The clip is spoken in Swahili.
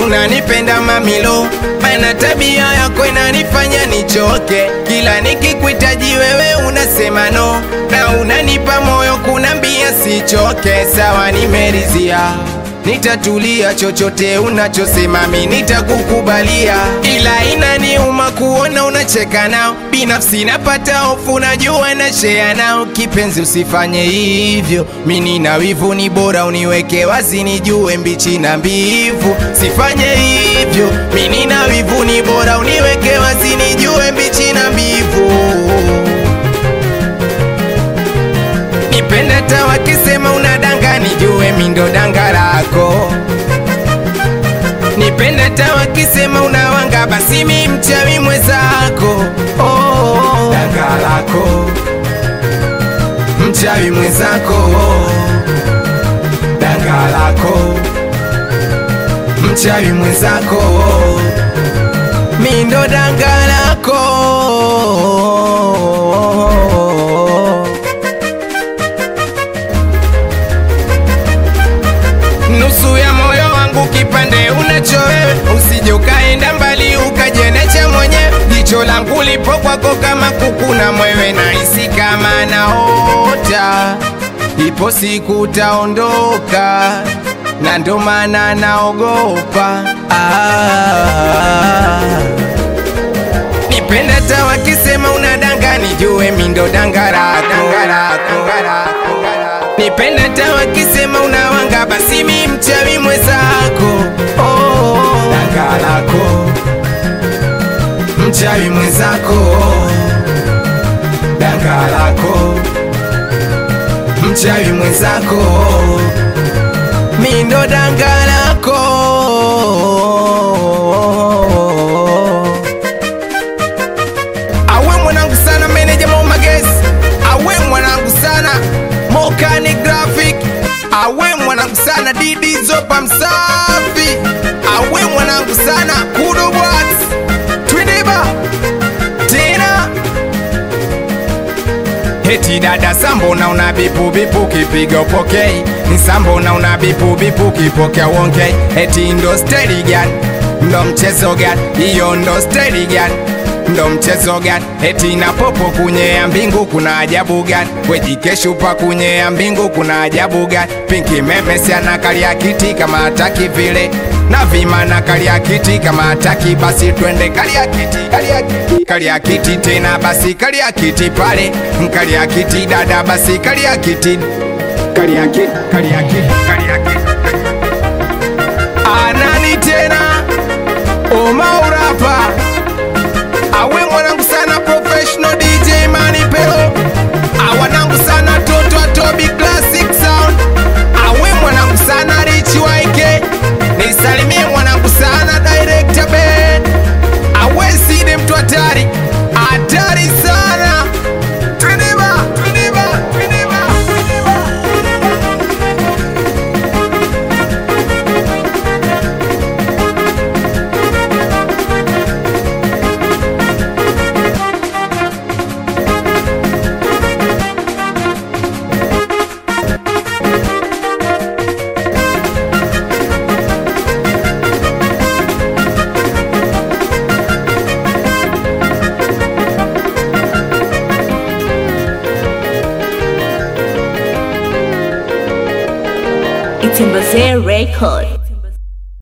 unanipenda mamilo, maana tabia yako inanifanya nichoke. Kila nikikuhitaji wewe unasema no, na unanipa moyo kunambia sichoke. Sawa, nimeridhia nitatulia, chochote unachosema mi nitakukubalia, ila inaniuma kuona unacheka nao. Binafsi napata hofu, najua na share nao. Kipenzi, usifanye hivyo, mi nina wivu, ni bora uniweke wazi, nijue mbichi na mbivu. Sifanye hivyo, mi nina wivu, ni bora uniweke wazi, nijue mbichi na mbivu. Nipende hata wakisema unadanga, nijue mi ndo danga lako. Nipende hata wakisema unawanga, basi mi mchawi mwenzako. Oh, danga lako, mchawi mwenzako, danga lako, mchawi mwenzako, mi ndo danga lako. nusu ya moyo wangu kipande unacho wewe, usije ukaenda mbali ukajenecha mwenyewe. Jicho langu lipo kwako kama kuku na mwewe, nahisi kama naota, ipo siku utaondoka, na ndo maana naogopa ah. Nipende hata wakisema unadanga, nijue mi ndo danga lako. Nipende hata wakisema unawanga, basi mi mchawi mwenzako. Oh, danga lako, mchawi mwenzako, danga lako, mchawi mwenzako, mi ndo danga lako. awe mwanangu sana meneja momagesi awe mwanangu sana mokani graphic awe mwanangu sana didi zopa msafi awe mwanangu sana kudobwat twidiba tena Heti dada sambona una bipu bipu kipiga upokei ni sambona una bipu bipu kipokea uongei Heti ndo steli gani ndo mchezo gani hiyo ndo steli gani ndo mchezo gani eti na popo kunyea mbingu kuna ajabu gani wejikeshupa kunyea mbingu kuna ajabu gani pinki memesi anakalia kiti kama hataki vile na vima na kalia kiti kama hataki basi twende kalia kiti kalia kiti kalia kiti tena basi kalia kiti pale kalia kiti dada basi kalia kiti kalia kiti kalia kiti kalia kiti anani tena omaurapa awe mwanangu sana professional DJ Mani Pelo awanangu sana toto atobi classic sound awe mwanangu sana Rich YK nisalimie mwanangu sana director Ben awe side mtu hatari hatari sana Twiniba, twiniba, twiniba, twiniba. It's in Record.